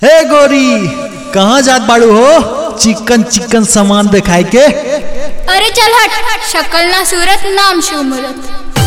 हे गोरी कहाँ जात बाड़ू हो चिकन चिकन सामान दिखाई के अरे चल हट शक्ल ना सूरत नाम शो मूरत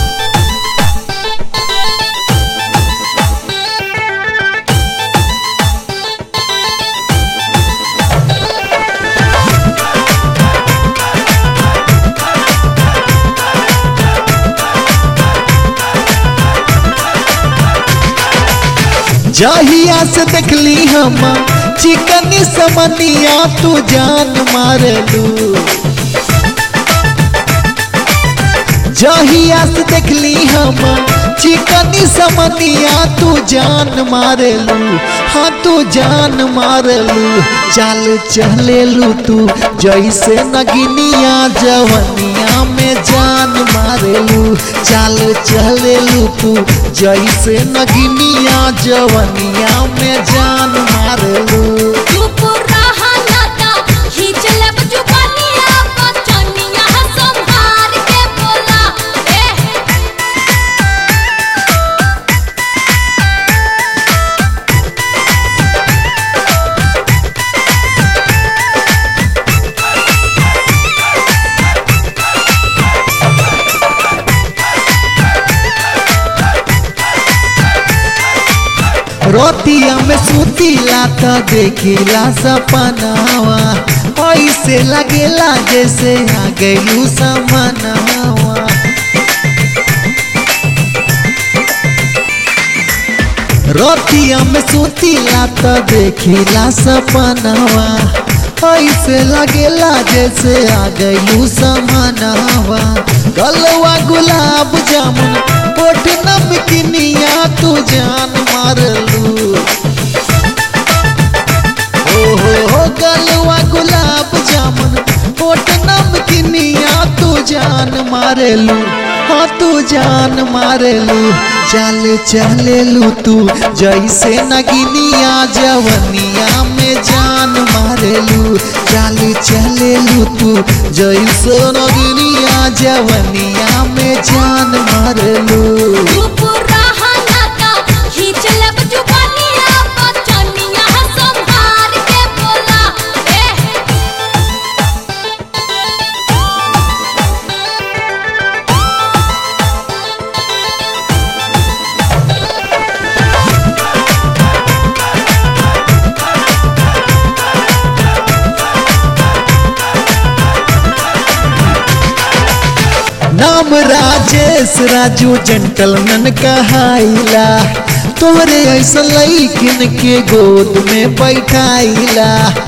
जहिया से देखली हम चिकन समनिया तू जान मारलू जहिया से देखली हम चिकन समनिया तू जान मारलू हाँ तू जान मारलू चाल चलेलू तू जैसे नगिनिया जवनिया में जान मारेलू चाल चलेलू तू जैसे नगिनिया जवनिया में जान मारेलू चुप रहा नाता खींच ले जुबानिया बचनिया संभार के बोला ए रोतिया में सुतीला त देखिला सपनावा ऐसे लगेला जैसे आ गईलू समनावा रोतिया में सुतीला त देखिला सपनावा ऐसे लगेला जैसे आ गईलू समनावा गलवा गुलाब जामुन होठ नमकिनिया तू जान मारलू ओ हो हो गलवा गुलाब जामुन होठ नमकिनिया तू जान मारेलू हाँ तू जान मारेलू चल चलेलू तू जैसे नगिनिया जवनिया में जान मारेलू चल चलेलू तू जैसे नगिनिया जवनिया में जान मारेलू चुप रहा नाता खींच ले जुबानिया बचनिया संभार के बोला ए नाम राजेश राजू जेंटलमैन कहाइला तोहरे ऐसा लैकिन के गोद में बैठाइला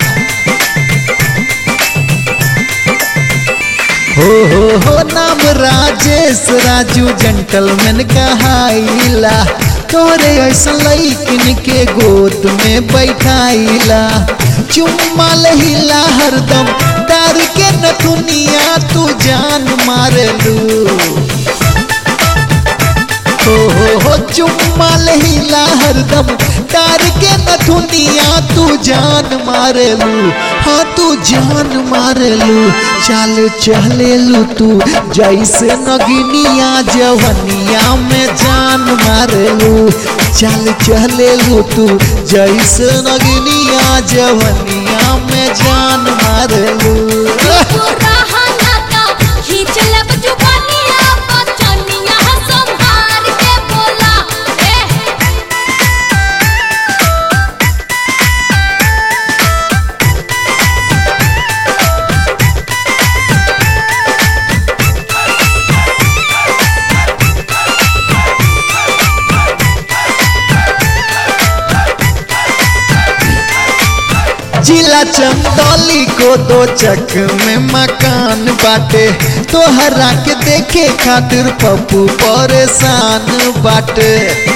हो हो हो नाम राजेश राजू जेंटलमैन कहाइला तोहरे ऐसा लैकिन के गोद में बैठाइला चुम्मा लहिला हरदम डार के नथुनिया तू जान मारलू हो हो हो चुम्मा लहिला हरदम डार के नथुनिया तू जान मारलू हाँ तू जान मारलू चाल चलेलू तू जैसे नगिनिया जवनिया में जान मारलू चाल चलेलू तू जैसे नगिनिया जवनिया में जान मारलू चुप रहा नाता खींच ले जुबानिया बचनिया संभार के बोला ए जिला चंदौली को दो चक में मकान बाटे तोहरा के देखे खातिर पप्पू परेशान बाटे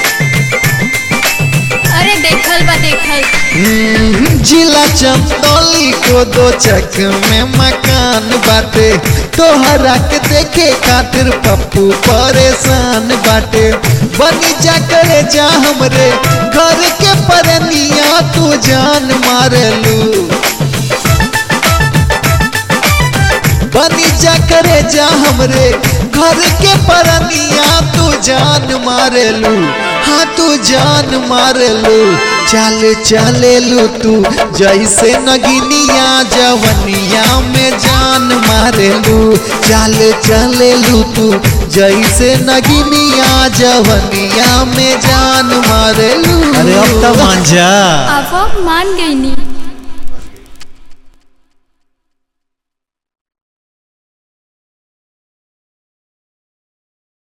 अरे देखल बा देखल हम्म, जिला चंदौली को दो चक में मकान बाटे तोहरा के देखे खातिर पप्पू परेशान बाटे बनी जा करे जा हमरे घर के परनिया तू जान मारलू बनी जा करे जा हमरे घर के परनिया तू जान मारेलू हाँ तू जान मारलू चल चलेलू तू जैसे नगिनिया जवनिया में जान मारेलू चल चलेलू तू जैसे नगिनिया जवनिया में जान मारेलू अरे अब तो मान जा अब अब मान गई नी